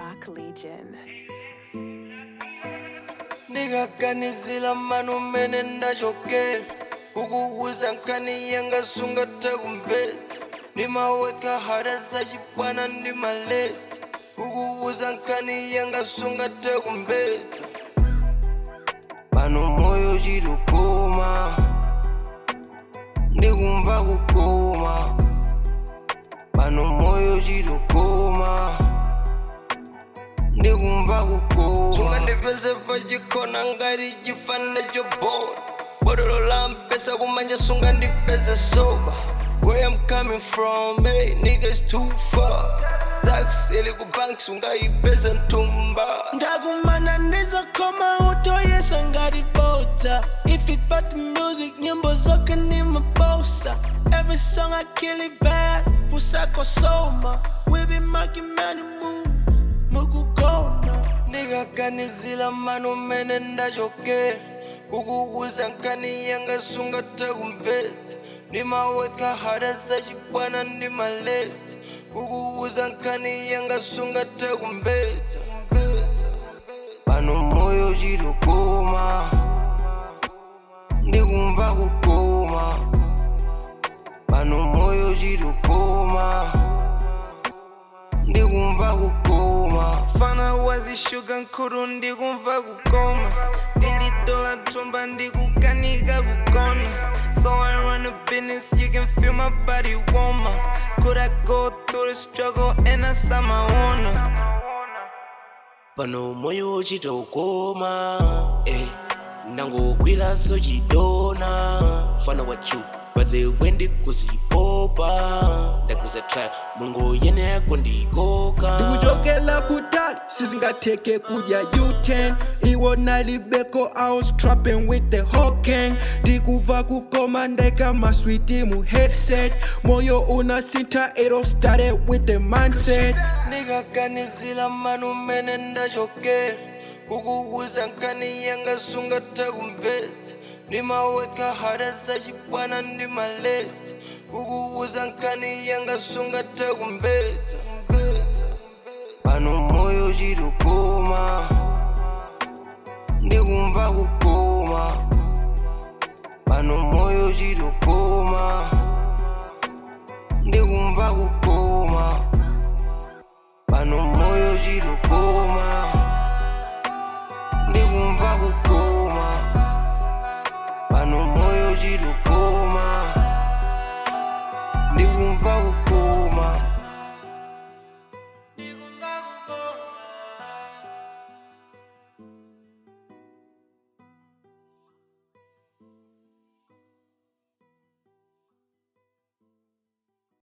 Dark Legion. ndikaganizira mano mmene ndachokera kukuwuza nkhani yanga sungathe kumvetsa ndimaweka hada zachibwana ndi maleta kukuwuza nkhani yanga sungathe kumvetsa pano moyo chitokoma ndikumva kukoma pano moyo chitokoma ndikumva kukoma sungandipeze pachikona ngati chifana choboda bodolo la mpesa kumanja sungandipeze soba Where I'm coming from, hey, niggas too far Tax ili kubank sungayipeze ntumba ndakumana ndizokoma utoyesa ngati bota if it but music nyimbo zoke ni mabosa every song i kill it bad pusako soma we be making money move mukugona ndikaganizira mano mmene ndachokera kukuwuza nkhani yanga sungathe kumvetsa ndimaweka hada zachibwana ndi maleta kukuwuza nkhani yanga sungathe kumvetsa pano moyo chitokoma ndikumva kukoma pano moyo chitokoma ndikumva kukoma fana wazishuga nkulu ndikumva kukoma ndilitola thumba ndikukanika kugona so i run a business you can feel my body warmer could i go through the struggle and i saw my honor pano moyo chitokoma eh. ndangogwiraso chidona fana wachu but the wendi kuzipopa ndakuzatra mulungu yene yako ndikoka ndikuchokela kutali sizingatheke kudya u10 iwona libeko i was trapping with the whole gang ndikuva kukoma ndeka maswiti mu headset moyo unasintha it all started with the mindset ndikaganizira mano mmene ndachokera kukuwuza nkhani yanga sungathe kumvetsa ndimaweka hada zachibwana ndi maleta kukuwuza nkhani yanga sungathe kumvetsa pano moyo chitokoma ndikumva kukoma pano moyo chitokoma ndikumva kukoma